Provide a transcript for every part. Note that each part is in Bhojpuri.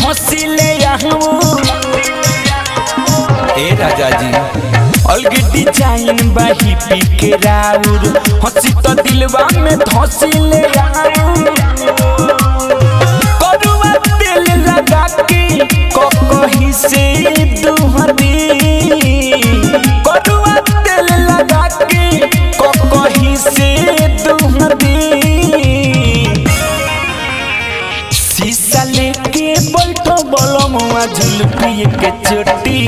धसिले ए राजा जी अलग डिजाइन बाही पी के राउर हंसी तो दिलवा में धसिले करुआ तेल लगा के ककही से दुहरी करुआ तेल लगा के ककही से दुहरी शीशा लेके बैठो बलमुआ झुलपी के चोटी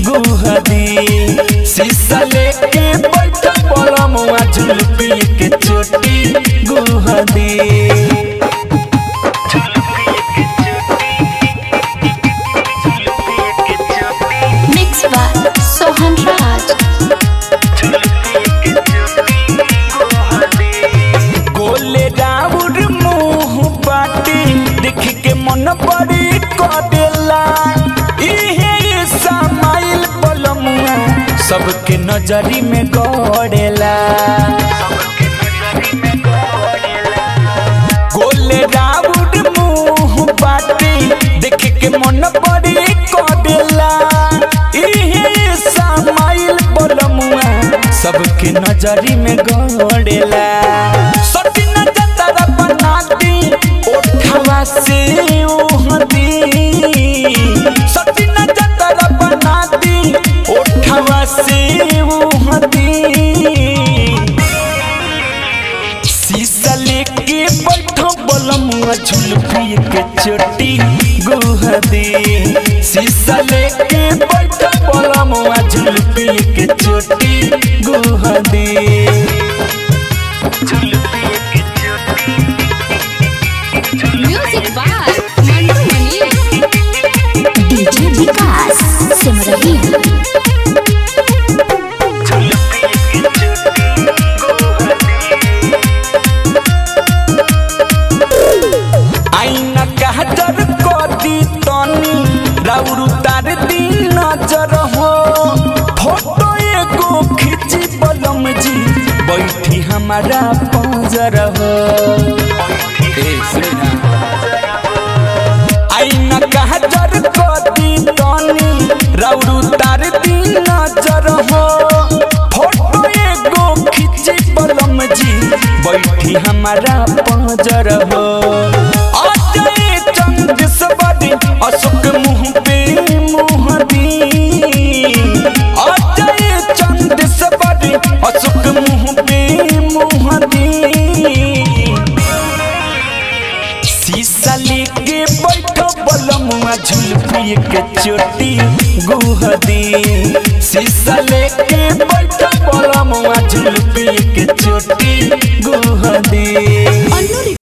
गुहदी शीशा लेके बैठो बलमुआ झुलपी के चोटी गुहदी Mixed by Sohan Raj. गोले राउर मुंह बाटी देख के मन बड़ी कदेला इहे समाइल बलमुआ सबके नजरी में गड़ेला गोले राउर मुंह बाटी देख के मन बड़ी कदेला इहे समाइल बलमुआ सबके नजरी में गड़ेला सटिन जतरा बनाती ओठवा से ओहदी सटिन जतरा बनाती ओठवा से ओहदी शीशा लेके बैठो बलमुआ झुलपी के चोटी गुहदी शीशा लेके बैठो बलमुआ झुलपी के चोटी गुहदी Music by Mandu Mani. DJ Vikas Simrahi आईना कहतर कदी तनी राउर तार दी नजर हो फोटो एगो खींची बलम जी बैठी हमारा पंजर हो ए, सुन ना। आईना कहतर कदी तनी राउर तार दी नजर हो फोटो एगो खींची बलम जी बैठी हमारा पंजर हो अजय चंद सबरी अशोक मुंह पे मुंह दी अजय चंद सबरी अशोक मुंह पे मुंह दी शीशा लेके बैठो बलमुआ झुलपी के चोटी गुहदी शीशा लेके